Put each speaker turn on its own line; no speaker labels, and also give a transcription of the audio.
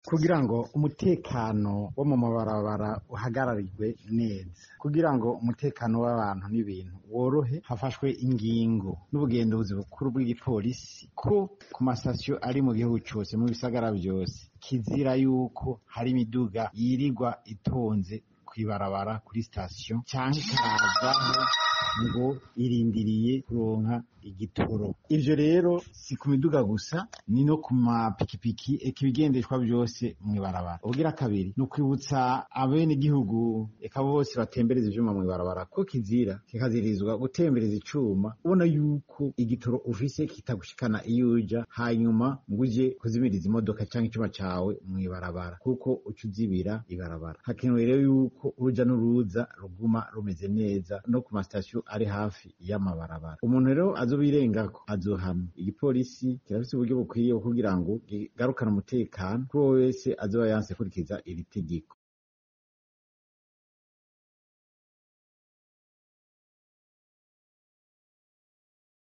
kugira ngo umutekano wo mu mabarabara uhagararirwe neza kugira ngo umutekano w'abantu n'ibintu worohe hafashwe ingingo n'ubugenduzi bukuru bw'igipolisi ko ku masitasiyo ari mu gihugu cyose mu bisagara byose kizira yuko hari imiduga yirirwa itonze kw'ibarabara kuri sitasiyo cyangwa ikarazaho ngo irindiriye kuronka igitoro ivyo rero si ku miduga gusa ni no ku mapikipiki eka ibigendeshwa byose mw'ibarabara ubugira kabiri ni ukwibutsa abenegihugu eka bose batembereza ivyuma mw'ibarabara ko kizira kikazirizwa gutembereza icuma ubona yuko igitoro ufise kitagushikana iyo uja hanyuma ngo uje kuzimiriza imodoka canke icuma cawe mw'ibarabara kuko uca uzibira ibarabara hakenewe rero yuko uruja n'uruza ruguma rumeze neza no ku masitasiyo ari hafi y'amabarabara umuntu rero azobirengako azohamwa igipolisi kirafise uburyo bukwiye kugira ngo kigarukane umutekano kuri uwo wese azoba yanse kurikiza iri tegeko